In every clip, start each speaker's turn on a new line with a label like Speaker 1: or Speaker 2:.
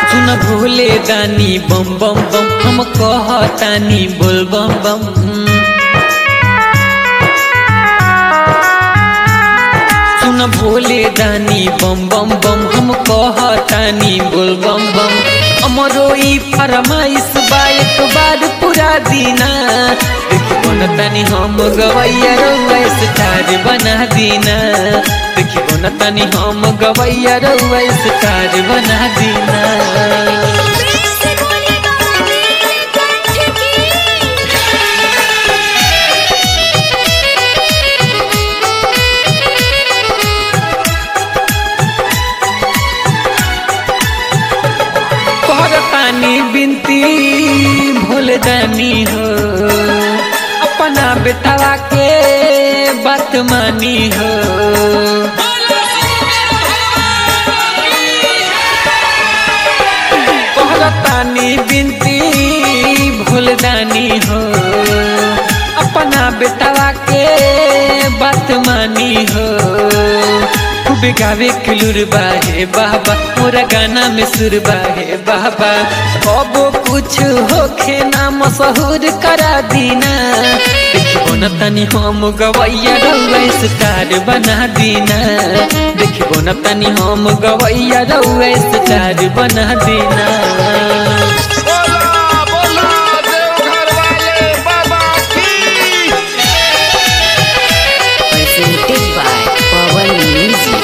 Speaker 1: सुन भोले दानी बम बम बम हम कहतानी बोल बम बम सुन भोले दानी बम बम बम हम कहतानी बोल बम बम अमरो ई फरमाइश बा एक बार पूरा दीना देखो न तनी हम गवैया रउआ स्टार बना दीना देखो न तनी हम गवैया रउआ स्टार बना दीना
Speaker 2: प्रेम से बोलेगा नीलकंठ की
Speaker 1: करतानी बिनती भूल जानी हो अपना बेटवा के बात मानी हो करतानी बिनती भूल जानी हो अपना बेटवा के बात मानी हो खूब गावे किलुर बाहे बाबा मोरा गाना में सुर बाहे बाबा कबो कुछ होखे ना मशहूर करा दीना देखिबो न तनी हम गवैया रउआ स्टार बना दीना देखिबो न तनी हम गवैया रउआ स्टार बना दीना
Speaker 3: बोला बोला देवघर वाले बाबा की
Speaker 4: presented by Pawan Music.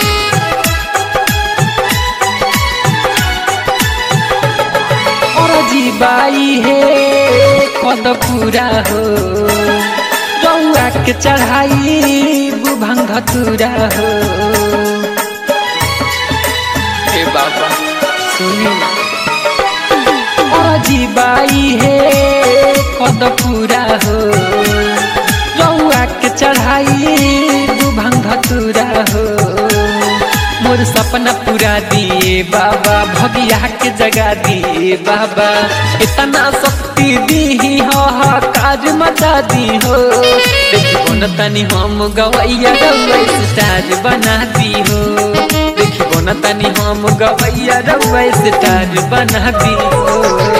Speaker 1: और जीबाई हे कद पूरा हो रउआ के चढ़ाई बुभंग धतूरा हो हे बाबा सुनी और जीबाई हे कद पूरा हो रउआ के चढ़ाई बुभंग धतूरा हो मोर सपना पूरा दिए बाबा भगिया के जगा दिए बाबा इतना शक्ति दी हो हा काज मचा दी हो देखिबो न तनी हम गवैया रउआ स्टार बना दी हो देखिबो न तनी हम गवैया रउआ स्टार बना दी हो